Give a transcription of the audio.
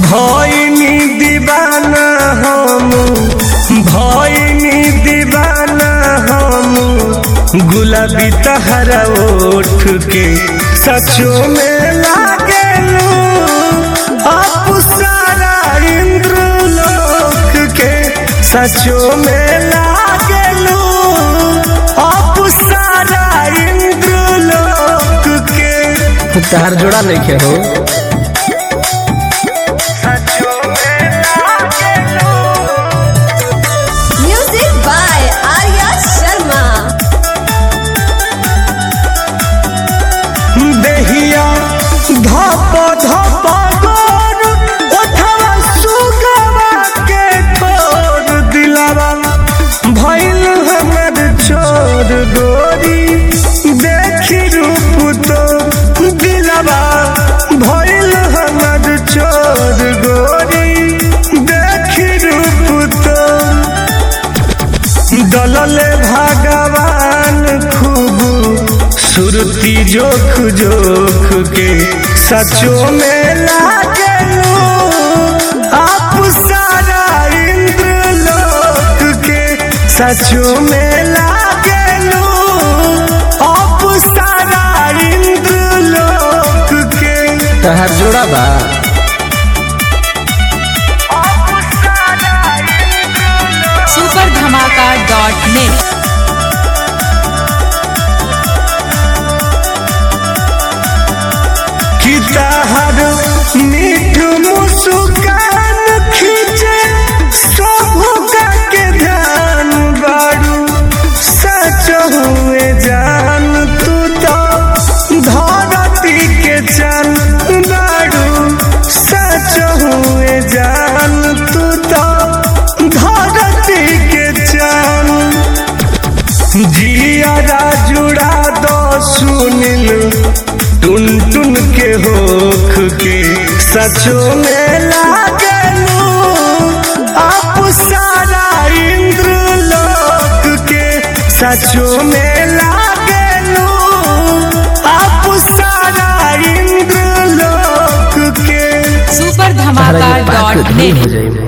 भइनी दीवाना हम भइनी दीवाना हम गुलाबी तहरा ओठ के सचो में लागेलू आप सारा इंद्र लोक के सचो में लागेलू आप सारा इंद्र लोक के तार जोड़ा नहीं हो सचो में लागेलू Music by Arya Sharma. देहिया धप धप गोर ओठवा सुगवा के ठोर दिलावा भइल हमर छोर गोरी देखी रूप तो दिलावा भइल हमर छोर गोरी देखी रूप तो दलले भगवान खूब सुरती जोख जोख के सचो में लागलू आप सारा इंद्र लोक के सचो में लागलू आप सारा इंद्र लोक के तार जोड़ा बा सुपर धमाका डॉट नेट कि तहर मीठ मुस्कान खींचे सबका के ध्यान बारू सच हुए जान तू तो धरती के चन बारू सच हुए जान तू तो धरती के चन जिया जुड़ा दो सुनिल टुन टुन के होख के सचो में लागलू आप सारा इंद्र लोक के सचो में लागलू आप सारा इंद्र लोक के सुपर तारा धमाका ये बात डॉट नहीं नेट हो जाए